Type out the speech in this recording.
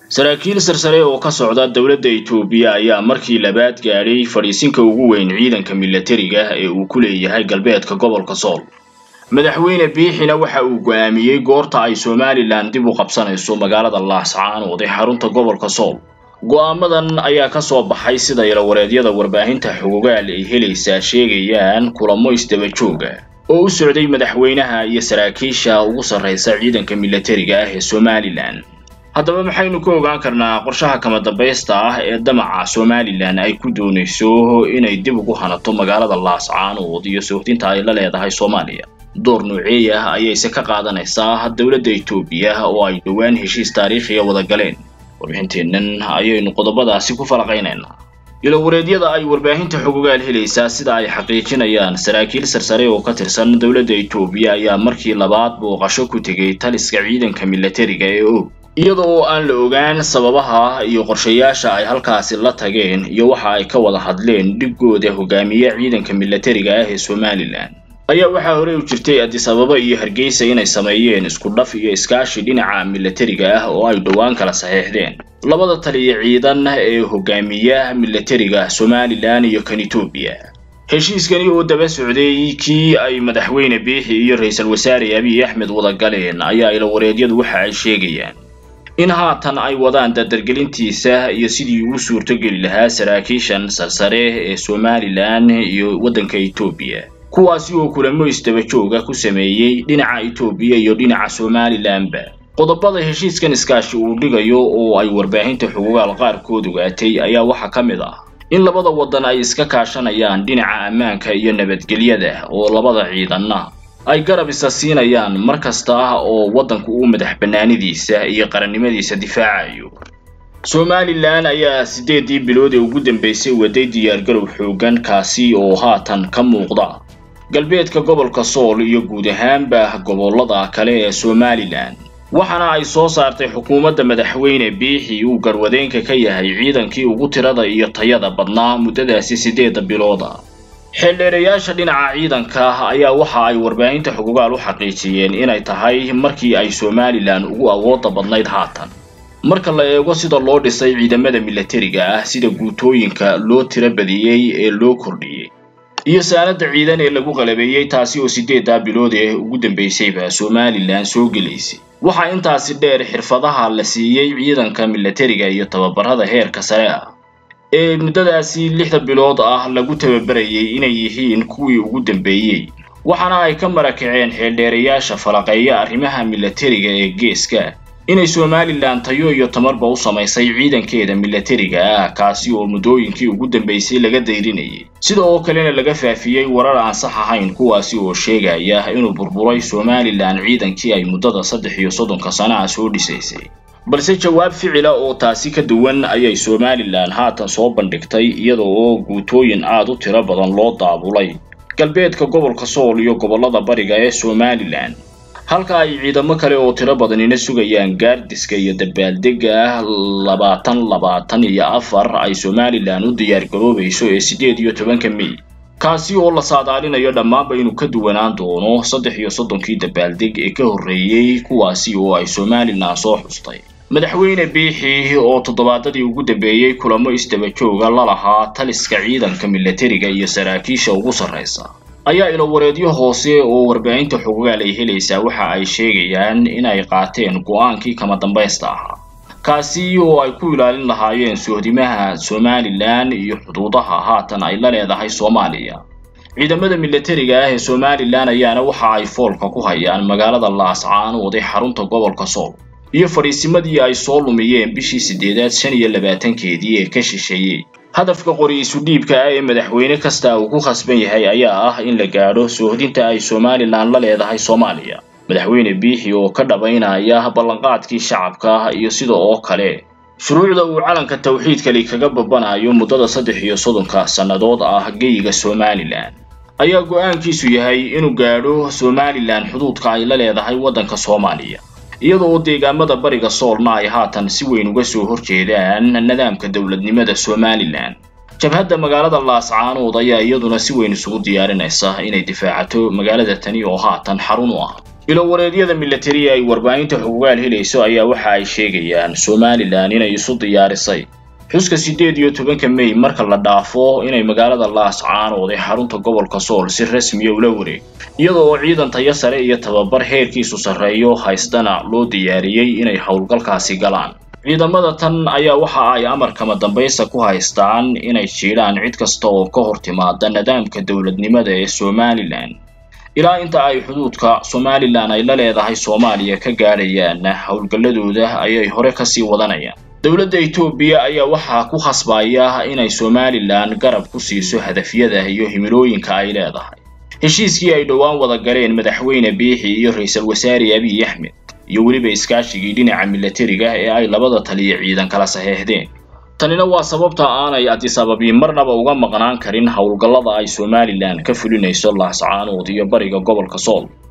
saraakiil sarsare oo ka socda dowladda Itoobiya ayaa markii labaad gaadhay fadhiisinka ugu weyn ciidanka milatariga ee uu ku leeyahay galbeedka gobolka Sool madaxweyne biixina waxa uu go'aamiyey goorta ay Somaliland dib u qabsanayso magaalada Laascaanood ee xarunta gobolka Sool go'aamadan ayaa ka soo baxay sida ilawareedyada warbaahinta xogogaal ay helaysaa sheegayaan kulamo isdaba jooga oo u socday madaxweynaha iyo saraakiisha ugu sarreysa ciidanka milatariga ah ee Somaliland haddaba maxaynu ka ogaan karnaa qorshaha kama dambaysta ah ee damaca Somaliland ay ku doonayso inay dib ugu hanato magaalada Laascaanood iyo soohdinta ay la leedahay Soomaaliya door noocee ah ayayse ka qaadanaysaa dowladda Itoobiya oo ay dhowaan heshiis taariikhiya wada galeen warbixinteennan ayaynu qodobadaasi ku falaqaynaynaa ilawareedyada ay warbaahinta xogogaal helaysaa sida ay xaqiijinayaan saraakiil sarsare oo ka tirsan dowladda Itoobiya ayaa markii labaad booqasho ku tegay taliska ciidanka milatariga ee og iyada oo aan la ogaan sababaha iyo qorshayaasha ay halkaasi la tageen iyo waxa ay ka wada hadleen dhigooda hogaamiye ciidanka milatariga ah ee Somaliland ayaa waxaa horey u jirtay Addis Ababa iyo Hargeysa inay sameeyeen isku dhaf iyo iskaashi dhinaca milatariga ah oo ay dhowaan kala saxiixdeen labada taliye ciidan ee hogaamiyaha milatariga Somaliland iyo kan Itoobiya heshiiskani oo daba socday kii ay madaxweyne biixi iyo ra'iisul wasaare Abiy Ahmed wada galeen ayaa ilawareedyadu waxa ay sheegayaan in haatan ay wadaan dardargelintiisa iyo sidii uu suurtogeli lahaa saraakiishan sarsare ee Somaliland iyo waddanka Itoobiya kuwaasi oo kulamo isdaba jooga ku sameeyey dhinaca Itoobiya iyo dhinaca Somalilandba qodobada heshiiskan iskaashi uu dhigayo oo ay warbaahinta xuquuqaal qaarkood ogaatay ayaa waxaa ka mid ah in labada waddan ay iska kaashanayaan dhinaca ammaanka iyo nabadgelyada oo labada ciidanna ay garab isa siinayaan mar kasta oo waddanku uu madax bannaanidiisa iyo qarannimadiisa difaacayo Somaliland ayaa sideedii bilood ee ugu dambeysay waday diyaargarow xooggan kaasi oo haatan ka muuqda galbeedka gobolka Sool iyo guud ahaanba gobollada kale ee Somaliland waxaana ay soo saartay xukuumadda madaxweyne biixi uu garwadeenka ka yahay ciidankii ugu tirada iyo tayada badnaa muddadaasi sideeda bilooda xeeldheerayaasha dhinaca ciidanka ayaa waxa ay warbaahinta xuquuqaal u xaqiijiyeen inay tahay markii ay Somaliland ugu awoodda badnayd haatan marka la eego sida loo dhisay ciidamada milatariga ah sida guutooyinka loo tira badiyey ee loo kordhiyey iyo saanada ciidan ee lagu qalabeeyey taasi oo sideedaa bilood ee ugu dambeysayba Somaliland soo gelaysay waxaa intaasi dheer xirfadaha la siiyey ciidanka milatariga iyo tababarada heerka sare ah ee muddadaasi lixda bilood ah lagu tababarayay inay yihiin kuwii ugu dambeeyey waxaana ay ka marakaceen xeeldheerayaasha falaqeeya arrimaha milatariga ee geeska inay Somaliland tayo iyo tamarba u samaysay ciidankeeda milatariga ah kaasi oo muddooyinkii ugu dambeysay laga dayrinayay sida oo kalena laga faafiyey warar aan sax ahayn kuwaasi oo sheegaya inuu burburay Somaliland ciidankii ay muddada saddex iyo soddonka sano ah soo dhisaysay balse jawaab ficila oo taasi ka duwan ayay Somaliland haatan soo bandhigtay iyada oo guutooyin aad u tiro badan loo daabulay galbeedka gobolka Sool iyo gobollada bariga ee Somaliland halka ay ciidamo kale oo tiro badanina sugayaan gaardiska iyo dabaaldega labaatan labaatan iyo afar ay Somaliland u diyaar garoobayso ee sideed iyo tobanka May kaasi oo la saadaalinayo dhammaanba inuu ka duwanaan doono saddex iyo soddonkii dabaaldeg ee ka horreeyey kuwaasi oo ay Somaliland soo xustay madaxweyne biixi oo toddobaadadii ugu dambeeyey kulamo isdaba jooga la lahaa taliska ciidanka milatariga iyo saraakiisha ugu sarreysa ayaa ilawareedyo hoose oo warbaahinta xuquuqaal ay helaysaa waxa ay sheegayaan in ay qaateen go'aankii kama dambaysta ahaa kaasi oo ay ku ilaalin lahaayeen sohdimaha Somaliland iyo xuduudaha haatan ay la leedahay Soomaaliya ciidamada milatariga ah ee Somaliland ayaana waxa ay foolka ku hayaan magaalada Laascaanood ee xarunta gobolka Sool iyo fariisimadii ay soo lumiyeen bishii sideedaad shan iyo labaatankeedii ee ka shisheeyey hadafka qori isu dhiibka ah ee madaxweyne kasta uu ku khasban yahay ayaa ah in la gaadho soohdinta ay Somaliland la leedahay Soomaaliya madaxweyne biixi oo ka dhabaynaya ballanqaadkii shacabka iyo sida oo kale shuruucda uu calanka tawxiidkali kaga babanayo muddada saddex iyo soddonka sannadood ah geyiga Somaliland ayaa go'aankiisu yahay inuu gaadho Somaliland xuduudka ay la leedahay waddanka Soomaaliya iyadoo deegaamada bariga Soolna ay haatan si weyn uga soo horjeedaan nidaamka dowladnimada Somaliland jabhadda magaalada Laascaanood ayaa iyaduna si weyn isugu diyaarinaysa inay difaacato magaalada tani oo haatan xarun u ah ilowareedyada milatari ay warbaahinta xugugaal helayso ayaa waxa ay sheegayaan somalilan inay isu diyaarisay xuska siddeed iyo tobanka mey marka la dhaafo inay magaalada laascaanood ee xarunta gobolka sool si rasmiya ula wareeg iyada oo ciidan tayo sare iyo tababar heerkiisu sarreeyo haystana loo diyaariyey inay howlgalkaasi galaan ciidamada tan ayaa waxa ay amar kama dambaysta ku haystaan inay jiidhaan cid kasta oo ka hor timaada nidaamka dowladnimada ee somalilan ilaa inta ay xuduudka somalilan ay la leedahay soomaaliya ka gaadhayaan howlgalladooda ayay hore kasii wadanayaan dowladda etoobiya ayaa waxaa ku khasbaya inay somalilan garab ku siiso hadafyada iyo himilooyinka ay leedahay heshiiskii ay dhowaan wada galeen madaxweyne biixi iyo ra-iisul wasaare abiy axmed iyo weliba iskaashigii dhinaca milatariga ee ay labada taliya ciidan kala saxeexdeen tanina waa sababta aanay adisababi marnaba uga maqnaan karin howlgallada ay somalilan ka fulinayso laascaanood iyo bariga gobolka sool